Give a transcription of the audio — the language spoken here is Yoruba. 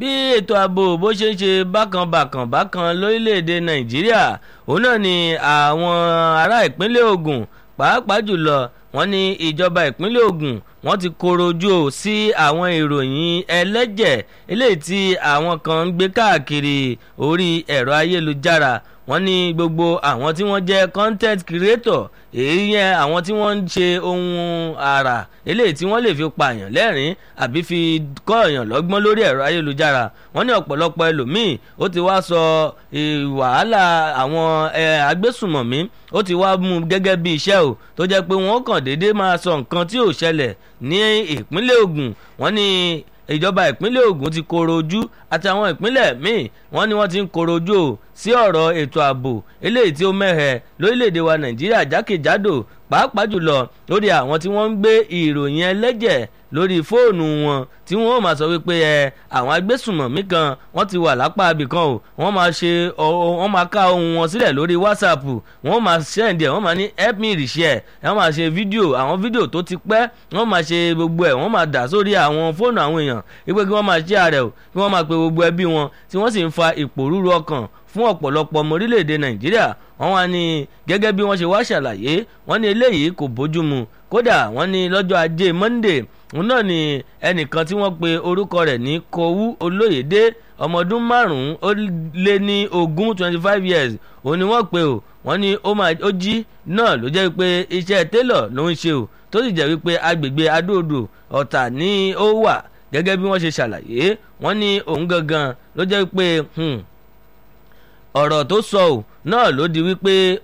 bí ètò ààbò bó ṣe ń ṣe bákan bákan bákan lórílẹ̀‐èdè nàìjíríà òun náà ni àwọn ará ìpínlẹ̀ Ògùn pàápàá jùlọ wọ́n ní ìjọba ìpínlẹ̀ Ògùn wọ́n ti koro ojú ò sí àwọn ìròyìn ẹlẹ́jẹ̀ eléyìí tí àwọn kan ń gbé káàkiri orí ẹ̀rọ ayélujára wọ́n ní gbogbo àwọn tí wọ́n jẹ́ content creator èyí yẹn àwọn tí wọ́n ń ṣe ohun àrà eléyìí tí wọ́n lè fi pààyàn lẹ́rìn àbí fi kọ́ èèyàn lọ́gbọ́n lórí ẹ̀rọ ayélujára wọ́n ní ọ̀pọ̀lọpọ̀ ẹlòmíì ó ti wá sọ wàhálà àwọn agbésùmọ̀mí ó ti wá mú gẹ́gẹ́ bí iṣẹ́ o tó jẹ́ pé wọ́n kàn déédéé máa sọ nǹkan tí ò ṣẹlẹ̀ ní ìpínlẹ̀ Ògùn wọ́n ní ìjọba ìpínlẹ̀ Ògùn ti koro ojú àti àwọn ìpínlẹ̀ míì wọ́n ní wọ́n ti ń koro ojú o sí ọ̀rọ̀ ètò ààbò eléyìí tí ó mẹ́hẹ̀ lórílẹ̀‐èdè wa Nàìjíríà jákèjádò pàápàá jùlọ lórí àwọn tí wọ́n ń gbé ìròyìn ẹlẹ́jẹ̀ lórí fóònù wọn tí wọ́n máa sọ wípé ẹ àwọn agbésùmọ̀mí kan wọ́n ti wà lápá abìkan o wọ́n máa ṣe wọ́n máa ká ohun wọn sílẹ̀ lórí whatsapp wọ́n máa send ẹ̀ wọ́n máa ní help me reshare wọ́n máa ṣe fídíò àwọn fídíò tó ti pẹ́ wọ́n máa ṣe gbogbo ẹ̀ wọ́n máa dà sórí àwọn fóònù àwọn èèyàn wípé kí wọ́n máa share rẹ̀ o kí wọ́n máa pe gbogbo ẹbí wọn tí wọ́n sì ń fa ìpòrúru ọkàn fún ọ̀pọ̀lọpọ̀ ọmọ orílẹ̀-èdè nàìjíríà wọ́n wá ní gẹ́gẹ́ bí wọ́n ṣe wá ṣàlàyé wọ́n ní eléyìí kò bójúmu kódà wọ́n ní lọ́jọ́ ajé monday òun náà ni ẹnìkan tí wọ́n pe orúkọ rẹ̀ ní kowú olóyèdè ọmọ ọdún márùn-ún ó lé ní ogún twenty five years òun ni wọ́n pe o wọ́n ní ó máa ó jí náà ló jẹ́ pé iṣẹ́ télọ̀ ló ń ṣe o tó sì jẹ́ wípé agbègbè adóodò ọ̀tà ni ó wà gẹ́gẹ́ bí wọ́n ṣe ṣàlàyé wọ́n ní òun gangan ló jẹ́ pé ọ̀rọ̀ tó sọ ò náà ló di wípé